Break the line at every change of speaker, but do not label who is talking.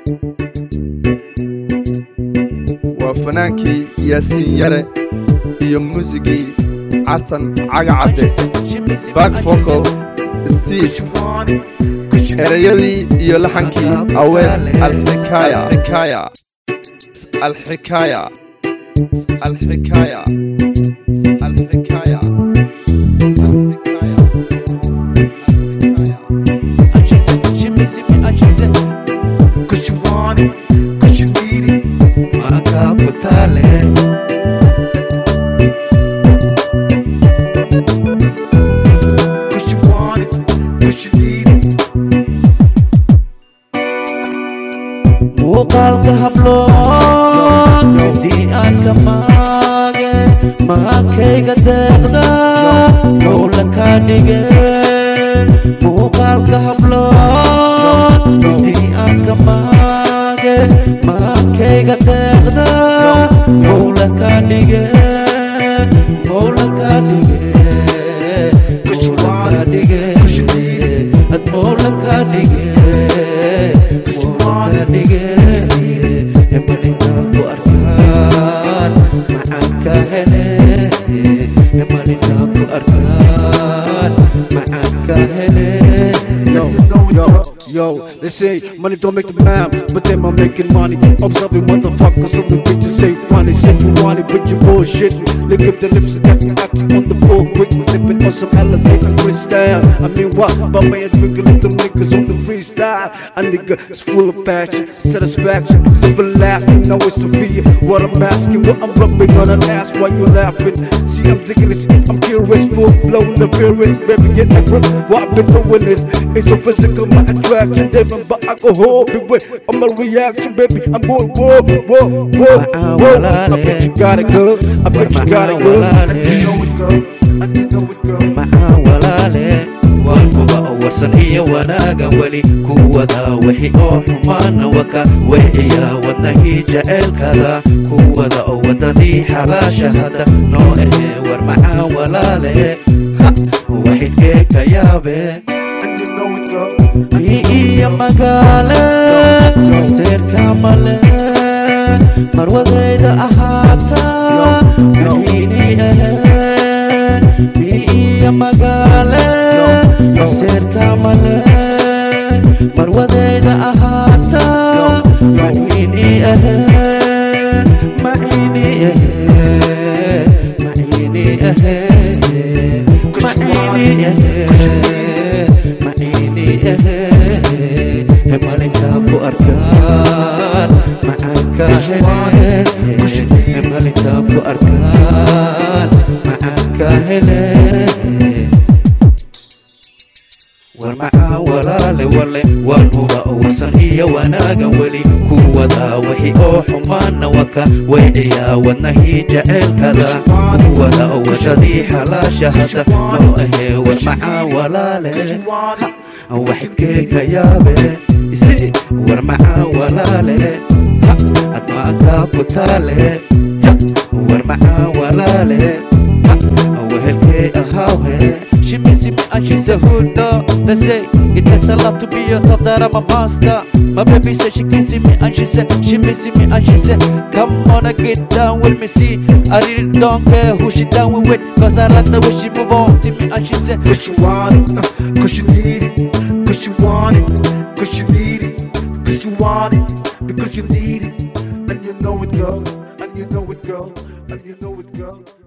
waa fanaankii yaasiin yare iyo muusigii xasan caga cadde back vocal steve erayadii iyo laxankii awees alxikaaya alxikaaya alxikaaya alxikaaya alxikaaya
She said, she missing me, and she said, Cause you want it, cause you need it. Makaputale. Cause you want it, cause you need it. muuqaalka hablood haddii aan ka maage maakayga deeqda howla kaa dhige muuqaalka hablood haddii aan ka maage maakayga deeqda howla kaa dhige howla kaa dhige howla kaa dhige ad howla kaa dhige howla kaa dhige hemalinaa ku arkaan macaan ka hele hemalinaa ku arkaan macaan ka hele
Yo, yo, yo, they say money don't make the man, but them are making money. Observing motherfuckers, some of the bitches say funny. Say you want it, but you bullshit. Lick up the lips and got the action on the floor quick. Sipping on some Alizé and crystal. I mean, what? But man, drinking up them niggas on the freestyle. A nigga is full of passion, satisfaction, it's everlasting. Now it's Sophia. What I'm asking, what I'm rubbing on an ass, why you laughing? See, I'm digging this, I'm curious, full blown, the fearless, baby, get that grip. What I've been doing is, it's so physical, my attraction, different, but alcohol, beware of my reaction, baby. I'm going, whoa, whoa, whoa, whoa. I bet you got it, girl. I bet you got it, girl. I didn't know it, girl. I didn't know it, girl.
maxaa walaale waan kuba warsan iyo wanaaga weli kuwada wixi oo xumaana waka weeciya wadnahii jaceylkada kuwada oo wadadii xabaasha hadda noo ahee war maxaa walaale ha waxidkee ka yaabe
And you know it, girl.
mi iyo magaale seerka male marwadayda ahaata mahiini ahee mi iyo magaale seerka male marwadayda ahaata mahiini ahee mahiini ahee mahiini ahee mahiini ahee mahiini ahee hemalinkaa ku arkaan macaanka hele hemalinkaa ku arkaan macaanka hele war maxaa walaale wale waan huba warsan iyo wanaagan weli kuwada wixi oo xumaana waka weeciya wadnahii jaceylkada kuwada wadadii xalaasha hadda noo ahee war maxaa walaale waxidkee ka yaabe isi war maxaa walaale ha admaankaa ku taale ya war maxaa walaale ha wehelkee ahawhe She missing me and she's a hood dog. They say it takes a lot to be a top that I'm a monster. My baby said she kissing me and she said she missing me and she said come on and get down with me. See, I really don't care who she down with cause I like the way she move on to me and she said
Cause you want it, uh, cause you need it, cause you want it, cause you need it, cause you want it, because you need it, and you know it, girl, and you know it, girl, and you know it, girl.